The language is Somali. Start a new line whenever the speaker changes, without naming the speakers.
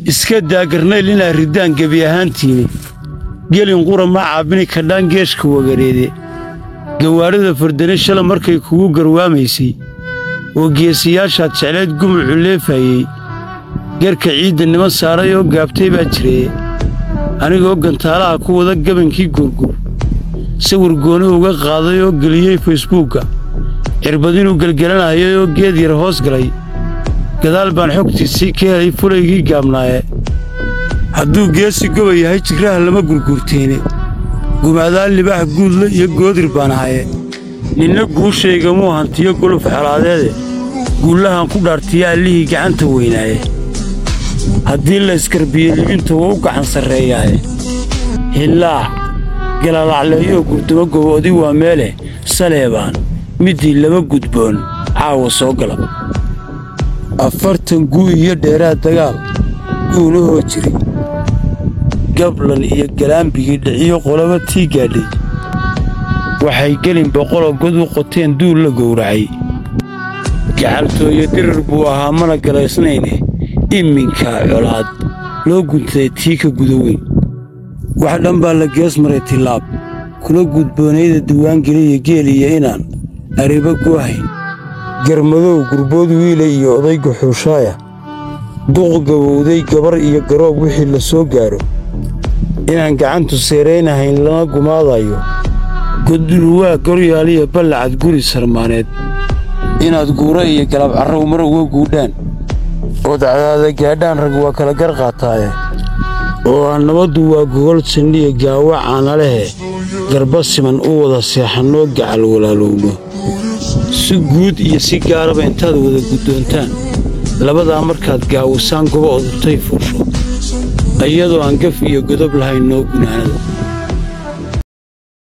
iska daa garnayl inaa riddaan gebi ahaantiini gelin qura ma caabini kadhaan geeshka wagareede gawaadhida fardane shala markay kugu garwaamaysay oo geesiyaashaad jeclayd gumucu leefayey garka ciidda niman saaray oo gaabtay baa jiree anigoo gantaalaha ku wada gabankii gurgur sawir gooni uga qaaday oo geliyey facebuugga cirbad inuu gelgelanayay oo geed yar hoos galay gadaal baan xogtiisii ka helay fulaygii gaabnaaye hadduu geesi goba yahay jigraha lama gurgurteene gumaadaan libaax guudle iyo goodir baan ahaye ninna guushaygamuu hantiyo guluf xelaadeede guullahan ku dhaartiya allihii gacanta weynaaye haddii la iskarbiyo libinta waa u gacan sarreeyaaye hillaac galalacleeyoo gurdumo goboodi waa meeleh saleebaan middii laba gudboon caawa soo gala afartan guu iyo dheeraad dagaal guulahoo jiri gablan iyo galaambigii dhiciyo qolaba tii gaadhay waxay gelin boqoloo god u qoteen duul la gowracay gacaltooyo dirir buu ahaa mana galaysnayne iminkaa colaad loo guntaday tii ka guda weyn wax dhan baa la gees maray tillaab kula gudboonayda diwaangeliya geeliya inaan arriba guahayn garmadow gurbood wiila iyo odayga xuushaaya duq gabowday gabar iyo garoob wixii la soo gaadho inaan gacantu seeraynahayn lana gumaadayo godulwaa goryaaliya ballacad guri sarmaaneed inaad guura iyo galab carrow mar uga guudhaan ood cadaada gaadhaan rag waa kala gar qaataaye oo aan nabaddu waa gogol sandhiya gaawa caanalehe garba siman u wada seexannoo gacal walaalowno si guud iyo si gaaraba intaad wada guddoontaan labadaa markaad gaawisaan goba odurtay fuusho iyadoo aan gaf iyo godob lahayn noo gunaanada